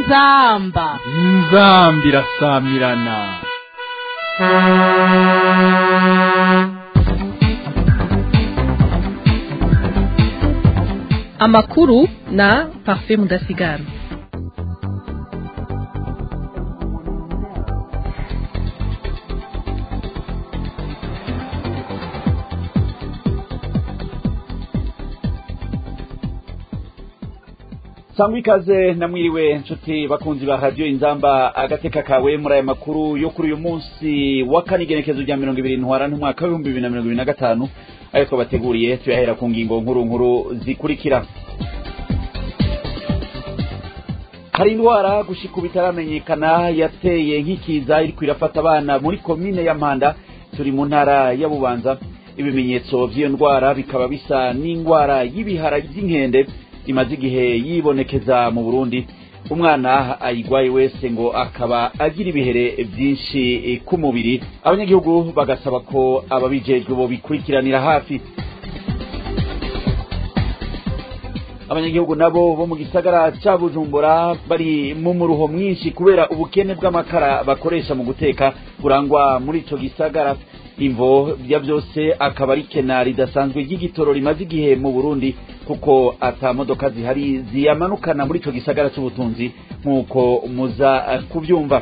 inzamba inzambi irasamirana amakuru na parfait mudasigara sangwa ikaze namwiriwe nshuti bakunzi ba radiyo inzamba agateka kawe muri aya makuru yo kuri uyu munsi wa kane igenekezo rya mirongo ibiri ntwara n'umwaka w'ibihumbi bibiri na mirongo ibiri na gatanu ayo twabateguriye tuyahera ku ngingo nkuru nkuru zikurikira hari indwara gushika ubu itaramenyekana yateye nk'ikiza iriko irafata abana muri komine ya mpanda turi mu ntara ya bubanza ibimenyetso vy'iyo ndwara bikaba bisa n'indwara y'ibihara vy'inkende imaze igihe yibonekeza mu burundi umwana ayigwaye wese ngo akaba agira ibihere byinshi ku mubiri abanyagihugu bagasaba ko ababijejwe bo bikurikiranira hafi abanyagihugu nabo bo mu gisagara ca bujumbura bari mu muruho mwinshi kubera ubukene bw'amakara bakoresha mu guteka burangwa muri ico gisagara imvo bya byose akaba ari kena ridasanzwe ry'igitoro rimaze igihe mu burundi kuko ata modoka zihari ziyamanukana muri ico gisagara c'ubutunzi nk'uko muza kubyumva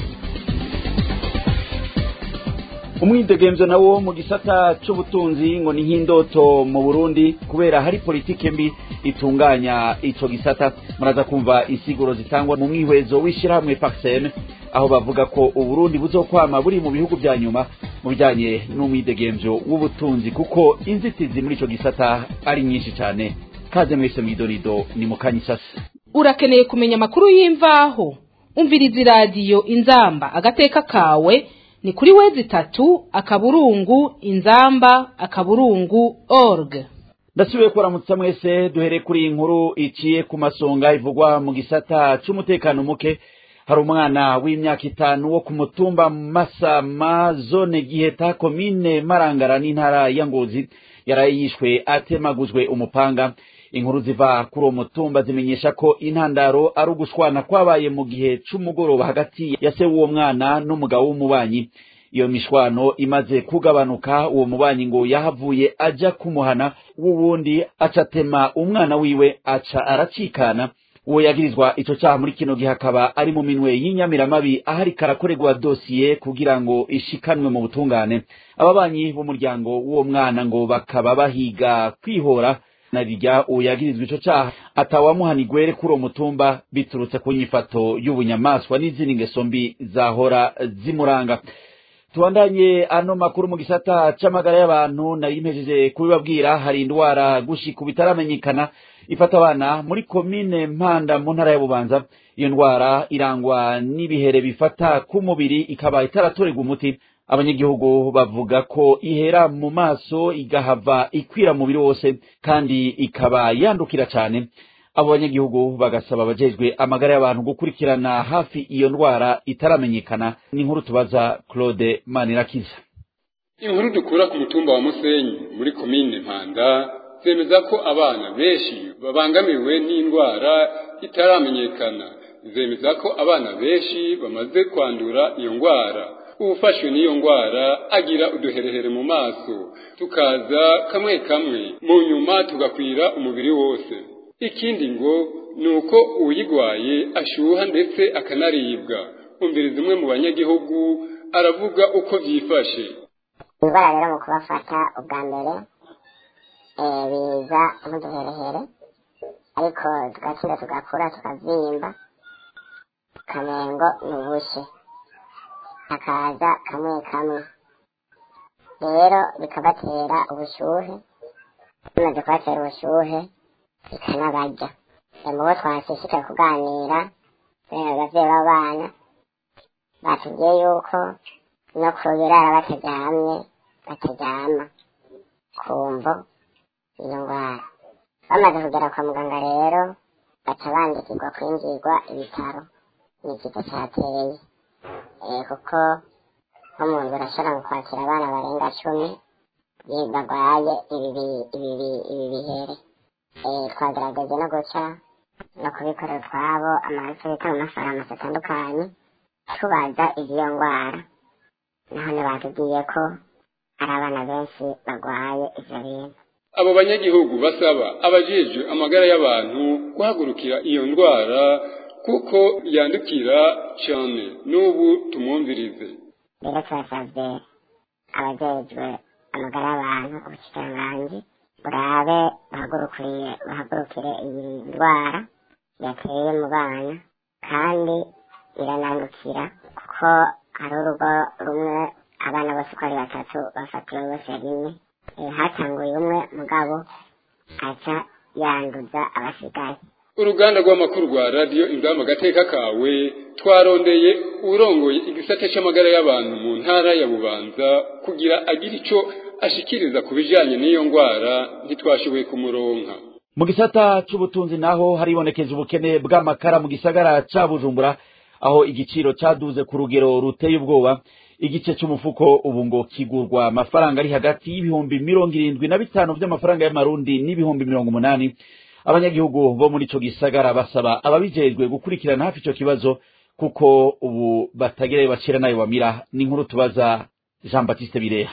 umwidegemvyo nawo mu gisata c'ubutunzi ngo ni nk'indoto mu burundi kubera hari politike mbi itunganya ico gisata muraza kumva insiguro zitangwa mu mwihwezo w'ishirahamwe paxem aho bavuga ko uburundi buzokwama buri mu bihugu vya nyuma mu bijanye n'umwidegemvyo w'ubutunzi kuko inzitizi muri ico gisata ari nyinshi cane kaze mwese mwidonido ni mukanyisasi urakeneye kumenya amakuru y'imvaho umviriza iradiyo inzamba agateka kawe ni kuri wezi itatu akaburungu inzamba akaburungu org ndasubiye kuramutsa mwese duhere kuri iyi nkuru iciye ku masonga ivugwa mu gisata c'umutekano muke hari umwana w'imyaka itanu wo ku mutumba masama zone giheta komine marangara n'intara ya ngozi yaraye yishwe atemagujwe umupanga inkuru ziva kuri uwo mutumba zimenyesha ko intandaro ari ugushwana kwabaye mu gihe c'umugoroba hagati ya se w'uwo mwana n'umugabo w'umubanyi iyo mishwano imaze kugabanuka uwo mubanyi ngo yahavuye aja kumuhana w'uwundi acatema umwana wiwe aca aracikana uwo yagirizwa ico caha muri kino gihe akaba ari mu minwe y'inyamiramabi ahari karakorerwa dosiye kugira ngo ishikanwe mu butungane ababanyi b'umuryango w'uwo mwana ngo bakaba bahiga kwihora na rirya uwo yagirizwa ico caha atawamuhanigwere kuri uwo mutumba biturutse ku nyifato y'ubunyamaswa n'izindi ngeso mbi zahora zimuranga tubandanye ano makuru mu gisata c'amagara y'abantu nari mpejeje kubibabwira hari indwara gushika ubu itaramenyekana ifata abana muri komine mpanda mu ntara ya bubanza iyo ndwara irangwa n'ibihere bifata ku mubiri ikaba itaratorerwa umuti abanyagihugu bavuga ko ihera mu maso igahava ikwira mubiri wose kandi ikaba yandukira cane abo banyagihugu bagasaba abajejwe amagara y'abantu gukurikirana hafi iyo ndwara itaramenyekana ni inkuru tubaza claude manirakiza inkuru dukura ku mutumba wa musenyi muri komine mpanda zemeza ko abana benshi babangamiwe n'indwara itaramenyekana zemeza ko abana benshi bamaze kwandura iyo ndwara uwufashwe n'iyo ndwara agira uduherehere mu maso tukaza kamwe kamwe mu nyuma tugakwira umubiri wose ikindi ngo ni uko uyigwaye ashuha ndetse akanaribwa umviriza umwe mu banyagihugu aravuga uko byifashe indwara rero mu kubafata ubwa mbere biza nk'uduherehere ariko tugatsinda tugakura tukabyimba kamengo ni ubushye hakaza kamwe kamwe rero bikabatera ubushuhe bimaze kubatera ubushuhe bikanabarya mu bo twashishikaye kuganira abavyeyi b'abana batubwiye yuko no kubirara bataryamye bataryama kumvo iyo ndwara bamaze kugera kwa muganga rero baca bandikirwa kwinjirwa ibitaro ni ikigo cyateye kuko nko mu nzu urashobora kwakira abana barenga cumi barwaye ibi bihere twagerageje no guca no kubikorera utwabo amaraso bita mu mafarumasi atandukanye tubaza iby'iyo ndwara none batubwiye ko hari abana benshi barwaye ivyo bintu abo banyagihugu basaba abajejwe amagara y'abantu guhagurukira iyo ndwara kuko yandukira cyane n'ubu tumwumvirize rero turasavye abajejwe amagara y'abantu ubushikiranganji burabe bahagurukiriye bahagurukire iyi ndwara yateye mu bana kandi iranandukira kuko hari urugo rumwe abana bose uko ari batatu bafatiwe bose rimwe Eh, hatanguye umwe mugabo aca yanduza abasigaye uruganda rw'amakuru rwa radiyo ingamba agateka kawe twarondeye urongoye igisate cy'amagara y'abantu mu ntara ya bubanza kugira agire icyo ashikiriza ku bijyanye n'iyo ndwara ntitwashoboye kumuronka mu gisata c'ubutunzi naho haribonekeza ubukene bw'amakara mu gisagara ca bujumbura aho igiciro caduze ku rugero ruteye ubwoba igice c'umufuko ubu ngo kigurwa amafaranga ari hagati y'ibihumbi mirongo irindwi na bitanu vy'amafaranga y'amarundi n'ibihumbi mirongo umunani abanyagihugu bo muri ico gisagara basaba ababijejwe gukurikirana hafi ico kibazo kuko ubu batagerayo bacira nayo bamira ni inkuru tubaza jean baptiste bireha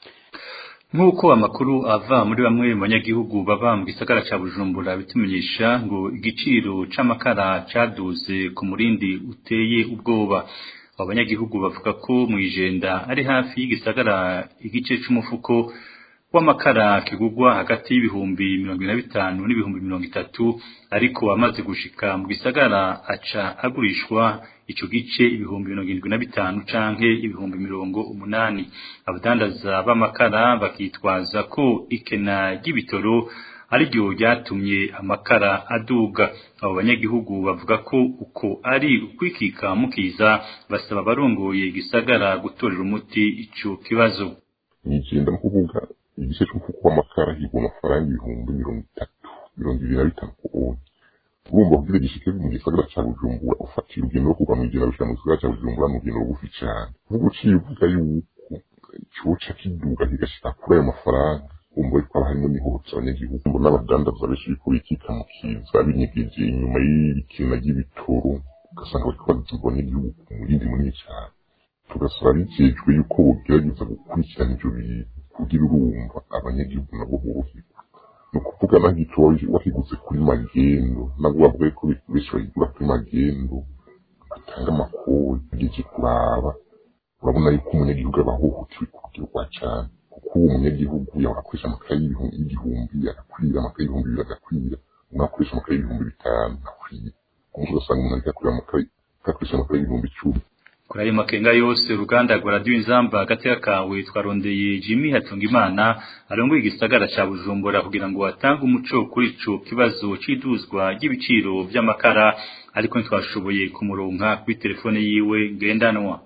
nk'uko amakuru ava muri bamwe mu banyagihugu baba mu gisagara ca bujumbura bitumenyesha ngo igiciro c'amakara caduze ku murindi uteye ubwoba abo banyagihugu bavuga ko mw'ijenda ari hafi y'igisagara igice c'umufuko w'amakara kigurwa hagati y'ibihumbi mirongo ine na bitanu n'ibihumbi mirongo itatu ariko amaze gushika mu gisagara aca agurishwa ico gice ibihumbi mirongo irindwi na bitanu canke ibihumbi mirongo umunani abadandaza b'amakara bakitwaza ko ikena ry'ibitoro ariryo ryatumye amakara aduga abo banyagihugu bavuga ko uko ari ukwikika mukiza basaba abarongoye igisagara gutorera umuti ico kibazo nigenda no kuvuga igice c'umufuko w'amakara higwa amafaranga ibihumbi mirongo itatu mirongo ibiri na bitanu ku onye urumva kugira gishike mu gisagara ca bujumbura ufatira urugendo rwo kuva mw'ijana gushika mu gisagara ca bujumbura ni urugendo rugufi cane uvuga uciye uvuga yuko coca kiduga kigashika kuri ayo mafaranga umva yuko haba harimo n'ihotsa abanyagihugu mbona abadandaza benshi biriko bikika mu kiza binyegeje inyuma y'ibikina ry'ibitoro ugasanga bariko baziza abanyagihugu ku murindi munini cane tugasaba bijejwe yuko bogerageza gukurikirana ivyo bintu kugira urumva abanyagihugu nabo boroherwa ni ukuvuga naho icyo wakiguze kuri magendo nabwo bavuga ko benshi bayigura kuri magendo batanga amakori ugeze kuraba urabona yuko umunyagihugu aba ahohotewe ku rugero rwa cane kuko uwo munyagihugu yahora akoresha amakaye y'igihumbi agakwira amakaye y'ibihumbi bibiri agakwira umwe akoresha amakaye y'ibihumbi bitanu akwira umunsi ugasanga umuntu ariko akorera amakaye agakoresha amakaye y'ibihumbi icumi kuri ayo makenga yose uruganda rwa radiyo inzamba agateka kawe twarondeye jimmy hatungimana arongoye igisagara ca bujumbura kugira ngo atange umuco kuri ico kibazo c'iduzwa ry'ibiciro vy'amakara ariko ntitwashoboye kumuronka kuri telefone yiwe ngendanwa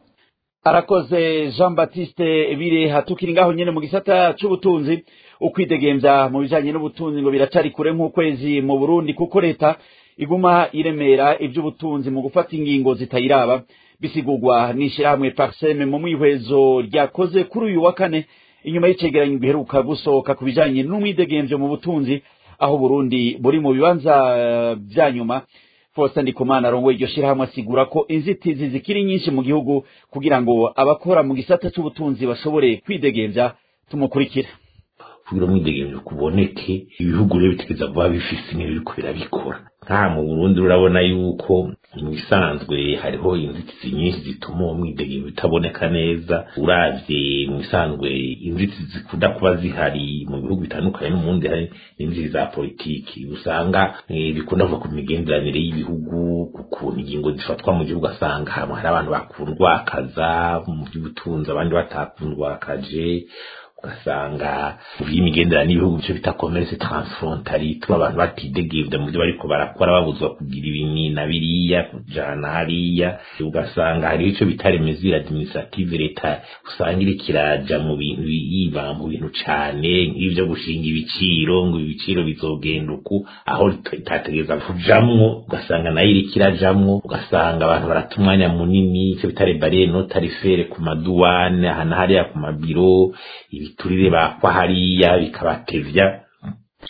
arakoze jean baptiste bireha tukiri ngaho nyene mu gisata c'ubutunzi ukwidegemvya mu bijanye n'ubutunzi ngo biracari kure nk'ukwezi mu burundi kuko leta iguma iremera ivy'ubutunzi mu gufata ingingo zitayiraba bisigurwa n'ishirahamwe parseme mu mwihwezo ryakoze kuri uyu wa kane inyuma y'icegeranyo giheruka gusohoka ku bijanye n'umwidegemvyo mu butunzi aho burundi buri mu bibanza vya nyuma Faustin Ndikumana arongoye iryo shirahamwe asigura ko inzitizi zikiri nyinshi mu gihugu kugira ngo abakora mu gisata c'ubutunzi bashobore kwidegemvya tumukurikira kugira umwidegemvyo kuboneke ibihugu rero bitegeza kuba bifise n'ibiriko birabikora nka mu Burundi urabona yuko mu bisanzwe hariho inzitizi nyinshi zituma uwo mwidegemvyo utaboneka neza uravye mu bisanzwe inzitizi zikunda kuba zihari mu bihugu bitandukanye n'umundi hari inzitizi za politiki usanga eh, bikunda kuva ku migenderanire y'ibihugu ukuntu ingingo zifatwa mu gihugu asanga hamwe hari abantu bakundwakaza mu by'ubutunzi abandi batakundwakaje ugasanga vy'imigenderanire n'ibihugu bico bita commerce transfrontalier ituma abantu batidegevya mu byo bariko barakora babuzwa kugira ibi na biriya kujana hariya ugasanga hariho ico bita remesure administrative leta usanga iriko iraja mu bintu yiba mu bintu cane nk'ivyo gushinga ibiciro ngo ibiciro bizogenda uku aho itategeza kujamwo ugasanga nayo iriko irajamwo ugasanga abantu barata umwanya munini ico bita rebariere no tarifere ku maduwane aha na hariya ku mabiro ibiturire bakwa hariya bikabatevya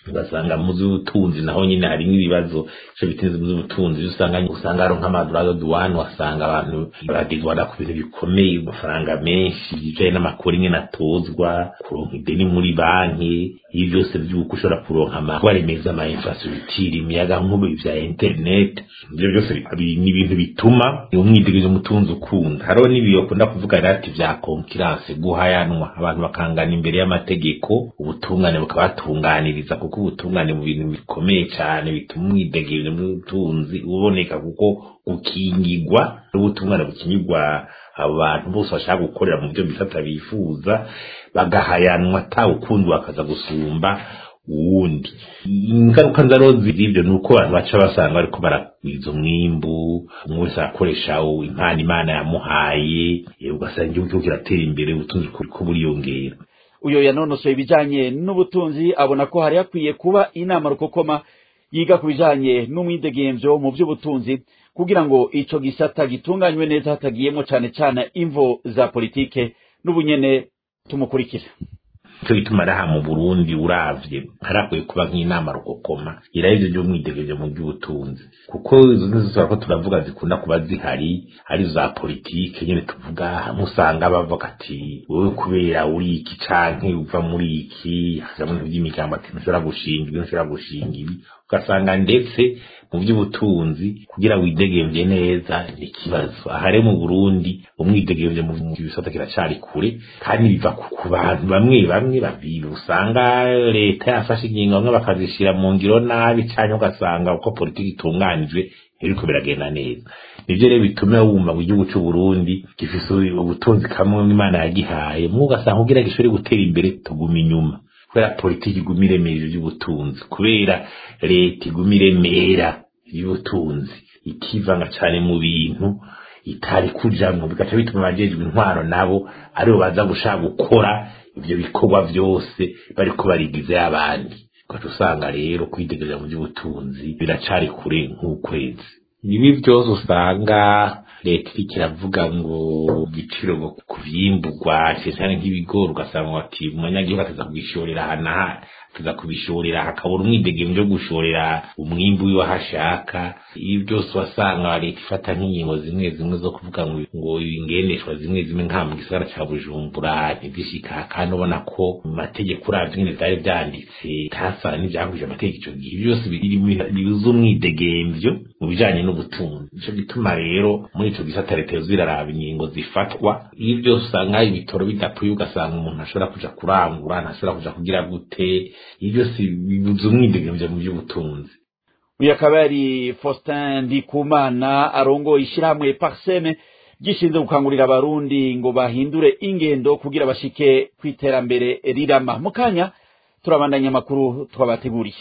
ugasanga mu z'ubutunzi naho nyine harimo ibibazo ico biteze mu z'ubutunzi usanga usanga ari nk'amadurado duwane wasanga abantu baradizwana ku bintu bikomeye amafaranga menshi bijanye n'amakuru nyine atozwa kuronka ideni muri banki ibi byose by'uko ushobora kuronka amakuru remezo ama infrastructure imiyaga nkubu vya internet ibyo byose ni ibintu bituma umwidegezo umutunzi ukunda hariho n'ibiyo kunda kuvuga rati vya konkiranse guhayanwa abantu bakangana imbere y'amategeko ubutungane bukabatunganiriza kuko ubutungane mu bintu bikomeye cyane bituma umwidegezo n'ubutunzi uboneka kuko gukingirwa n'ubutungane bukingirwa abantu bose bashaka gukorera mu byo bisata bifuza bagahayanwa atawukundi bakaza gusumba uwundi ingaruka nzarozi z'ibyo ni uko abantu baca basanga bariko baragwiza umwimbu umwe wese arakoresha impano imana yamuhaye ugasanga igihugu kiriko kiratera imbere ubutunzi kuriko buriyongera uyo yanonosoye ibijanye n'ubutunzi abona ko hari hakwiye kuba inama rukokoma yiga ku bijanye n'umwidegemvyo mu by'ubutunzi kugira ngo ico gisata gitunganywe neza hatagiyemo cane cane imvo za politike n'ubunyene tumukurikira cyo gituma araha mu Burundi uravye harakwiye kuba nk'inama rukokoma iraheze by'umwidegezo mu by'ubutunzi kuko izo nizo ko turavuga zikunda kuba zihari ari za politike nyene tuvuga hamwe usanga bavuga ati wowe kubera uri iki canke uva muri iki hamwe mu by'imigambo ati ntushobora gushinga ibi ntushobora gushinga ibi ugasanga ndetse mu by'ubutunzi kugira widegemvye neza ni ikibazo aha rero mu Burundi umwidegemvye mu bisata kiracari kure kandi biva ku bantu bamwe bamwe babibi usanga leta yafashe ingingo bamwe bakazishira mu ngiro nabi canke ugasanga uko politiki itunganijwe biriko biragenda neza nivyo rero bituma wumva ngo igihugu c'u Burundi gifise ubutunzi kamwe Imana yagihaye mu ugasanga kugira gishobore gutera imbere tuguma inyuma kubera politiki iguma iremeje iby'ubutunzi kubera leta iguma iremera iby'ubutunzi ikivanga cyane mu bintu itari kujamwo bigaca bituma abajejwe intwaro nabo aribo baza gushaka gukora ibyo bikorwa byose bariko barigize abandi ugaca usanga rero kwidegereza mu by'ubutunzi biracari kure nk'ukwezi ibi byose usanga leta iriko iravuga ngo igiciro ngo ku vyimburwa cyane nk'ibigori ugasanga bati umunyagihugu ataza kubishorera aha n'aha ataza kubishorera hakabura umwidegembyo vyo gushorera umwimbu wiwe aho ashaka ibi byose wasanga leta ifata nk'ingingo zimwe zimwe zo kuvuga ngo ngo ingendeshwa zimwe zimwe nka mu gisagara ca bujumbura ntizishika kandi ubona ko mu mategeko uravye nyene vyari vyanditse tasana n'ivyakurije amategeko ico gihe byose bibuza umwidegemvyo mu bijanye n'ubutunzi nico gituma rero muri ico gisata leta yoza iraraba ingingo zifatwa iyo byose usanga ibitoro bidapfuye ugasanga umuntu ashobora kuja kurangura ntashobora kuja kugira gute iyo byose bibuza umwidegemvyo mu by'ubutunzi uyu akaba yari faustin ndikumana arongoye ishyirahamwe parseme gishinzwe gukangurira abarundi ngo bahindure ingendo kugira bashike ku iterambere rirama mu kanya turabandanya amakuru twabateguriye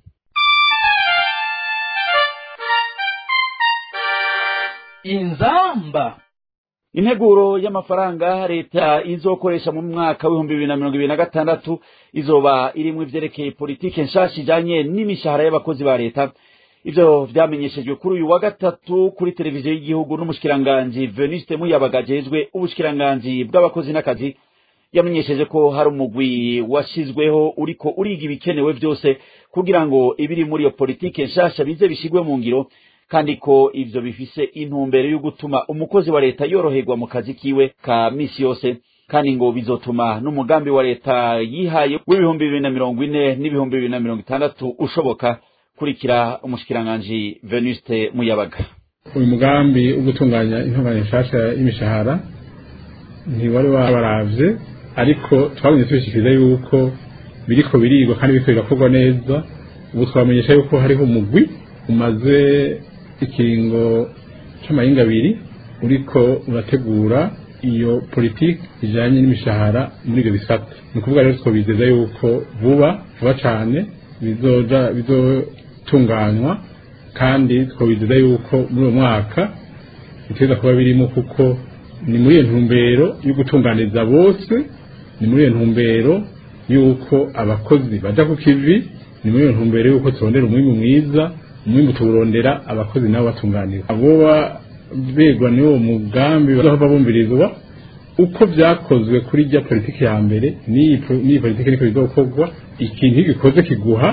inzamba integuro y'amafaranga leta izokoresha mu mwaka w'ibihumbi bibiri na mirongo ibiri na gatandatu izoba irimwo ivyerekeye politike nshasha ijanye n'imishahara y'abakozi ba leta ivyo vyamenyeshejwe kuri uyu wa gatatu kuri televiziyo y'igihugu n'umushikiranganji veniste muyabaga ajejwe ubushikiranganji bw'abakozi n'akazi yamenyesheje ko hari umugwi washizweho uriko uriga ibikenewe vyose kugira ngo ibiri muri iyo politike nshasha bize bishigwe mu ngiro kandi ko ivyo bifise intumbero yo gutuma umukozi wa leta yoroherwa mu kazi kiwe ka misi yose kandi ngo bizotuma n'umugambi wa leta yihaye w'ibihumbi bibiri na mirongo ine n'ibihumbi bibiri na mirongo itandatu ushoboka kurikira umushikiranganji venuste muyabaga uyu mugambi wo gutunganya intunganya nshasha y'imishahara ntiwari wabaravye ariko twabonye tubishikiriza yuko biriko birigwa kandi biriko birakorwa neza ubu twamenyesha yuko hariho umugwi umaze ikiringo c'amahinga abiri uriko urategura iyo politiki ijanye n'imishahara muri ivyo bisata ni ukuvuga rero twobizeza yuko vuba vuba cane bizoja bizotunganywa kandi twobizeza yuko muri uwo mwaka biteza kuba birimo kuko ni muri iyo ntumbero yo gutunganiriza bose ni muri iyo ntumbero yuko abakozi baja ku kivi ni muri iyo ntumbero yuko turondera umwimbu mwiza umwimbu tuwurondera abakozi nabo batunganira aboba begwa n'uwo mugambi bazohava bumvirizwa uko vyakozwe kuri rya politiki ya mbere n'iyi politiki niko bizokorwa ikintu iyo gikoze kiguha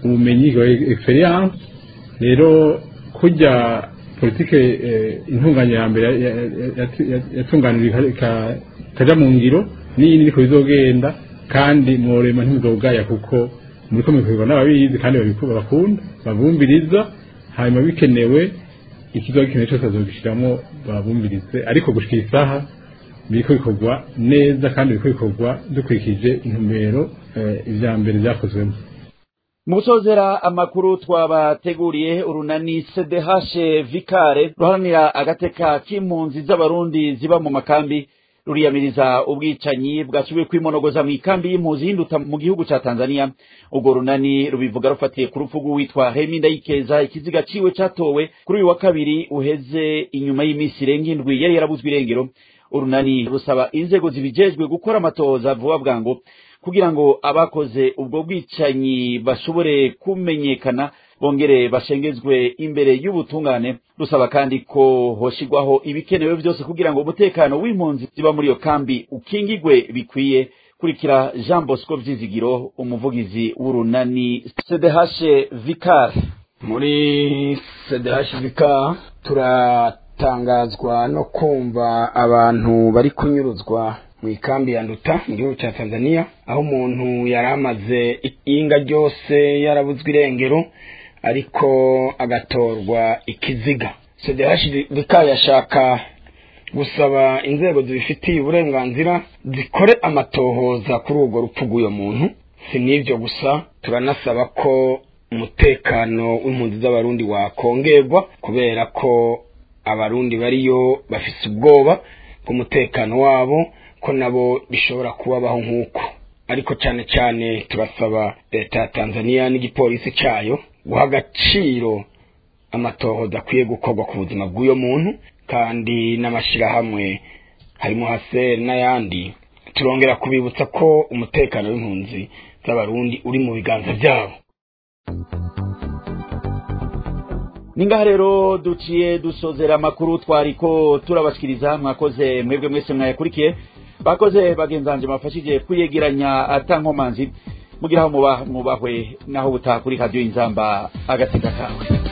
ubumenyi experience rero kujya politike intunganya ya mbere yatunganira ikaja mu ngiro n'iyindi niko bizogenda kandi mworema ntimuzogaya kuko muriko mubikorwa n'ababizi kandi bakunda babumviriza hanyuma bikenewe ikizoba gikenewe cyose bazogishiramo babumvirize ariko gushika isaha biriko bikorwa neza kandi biriko bikorwa dukurikije intumbero ivya mbere vyakozwemo mu gusozera amakuru twabateguriye urunani sedehashe vikare ruharanira agateka k'impunzi z'abarundi ziba mu makambi ruriyamiriza ubwicanyi bwasubiye kwimonogoza mu ikambi y'impunzi y'induta mu gihugu ca Tanzania ubwo runani rubivuga rufatiye ku rupfu rw'uwitwa Hemi Ndayikeza ikiziga ciwe catowe kuri uyu wa kabiri uheze inyuma y'iminsi irenga indwi yari yarabuzwe irengero urunani rusaba inzego zibijejwe gukora amatohoza vuba bwango kugira ngo abakoze ubwo bwicanyi bashobore kumenyekana bongere bashengezwe imbere y'ubutungane rusaba kandi ko hoshigwaho ibikenewe byose kugira ngo umutekano w'impunzi ziba muri iyo kambi ukingigwe bikwiye kurikira Jean Bosco Vyizigiro umuvugizi w'urunani CDH Vicar muri CDH Vicar turatangazwa no kumva abantu bari kunyuruzwa mu ikambi ya nduta mu gihugu cya tanzania aho umuntu yari amaze inga ryose yarabuzwe irengero ariko agatorwa ikiziga sedehashirika yashaka gusaba inzego zibifitiye uburenganzira zikore amatohoza kuri urwo rupfu rw'uyo muntu si n'ibyo gusa turanasaba ko umutekano w'impunzi z'abarundi wakongerwa kubera ko abarundi bariyo bafise ubwoba bw'umutekano wabo ko nabo bishobora kubabaho nk'uko ariko cyane cyane turasaba leta ya tanzania n'igipolisi cyayo guha agaciro amatohoza akwiye gukorwa ku buzima bw'uyo muntu kandi n'amashyirahamwe harimo haseri n'ayandi turongera kubibutsa ko umutekano w'impunzi z'abarundi uri mu biganza byabo ningaha rero duciye dusozera amakuru twariko turabashikiriza mwakoze mwebwe mwese mwayakurikiye bakoze bagenzanje bafashije kuyegeranya atankomanzi mugira aho muba mubahwe naho butaha kuri radiyo inzamba agateka kawe